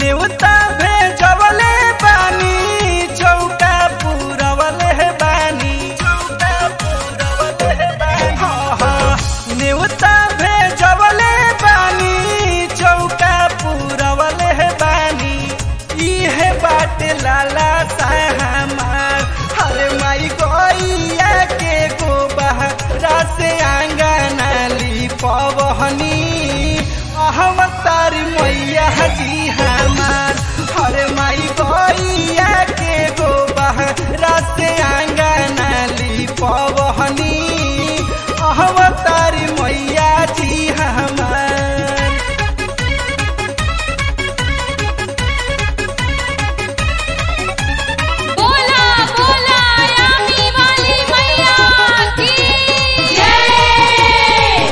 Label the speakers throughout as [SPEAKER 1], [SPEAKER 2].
[SPEAKER 1] नेवता भेजवले बानी चौका पुरवले बानी चौका पुरवले बानी हाँ, हाँ, नेवता भेजवले बानी चौका पुरवले बानी इहे बाटे लाला हमार हरे माई गैया के गोबहरा से आंगना ली पवहनी अहम तारी मैया जी हमार हरे माई गैया के गोबहरा से आंगना ली पवहनी अहम तारी मैया जी हमार
[SPEAKER 2] बोला बोला रामी वाली मैया की जय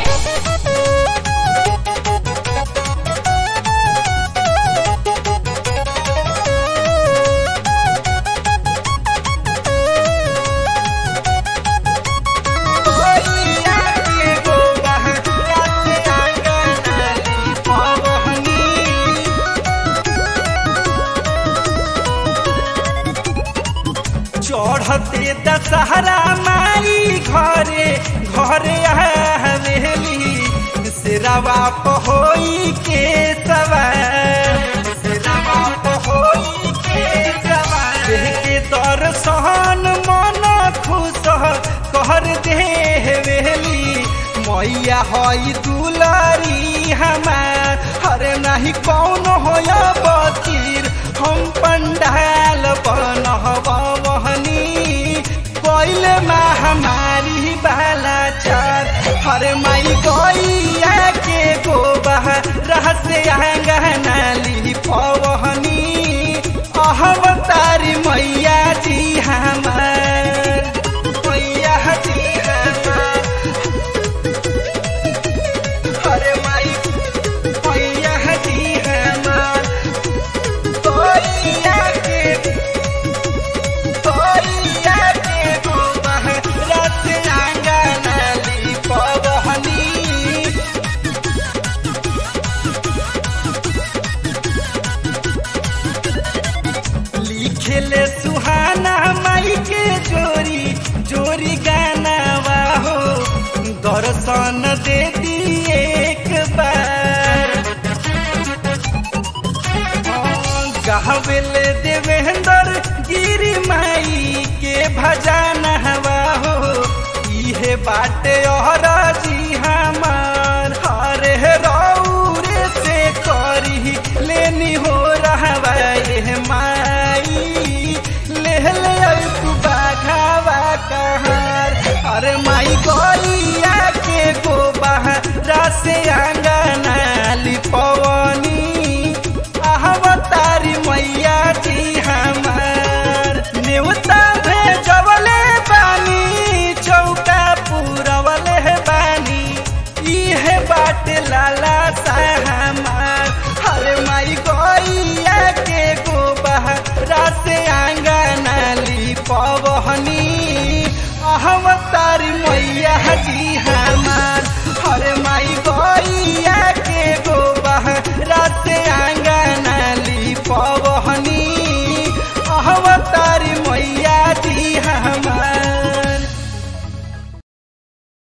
[SPEAKER 1] गैया के गोबहरा से आंगना ली पवहनी चढ़ते दशहरा माई घरे घरे हवेली सिरवा पहोई के सवार सिरवा पहोई के सवार देह के दर्शन मन खुश कर देवेली मैया हई दुलारी हमार हरे नहीं कौन होया बतीर हम पंडाल बनहबहनी कोइल महामारी बाला चार हरे माई गैया के गोबह रहस्य आंगना ली पवहनी अहम तारी मैया जी हमार मैया जी हमार हरे माई मैया जी हमार गैया के गैया के गोबह रहस्य आंगना ली पवहनी लिखेले सुहाना माई के जोरी जोरी गाना हो दर्शन दे दी एक बार गावेले देवेंद्र गिरी माई के भजन हवा हो इहे बाटे और जी हमार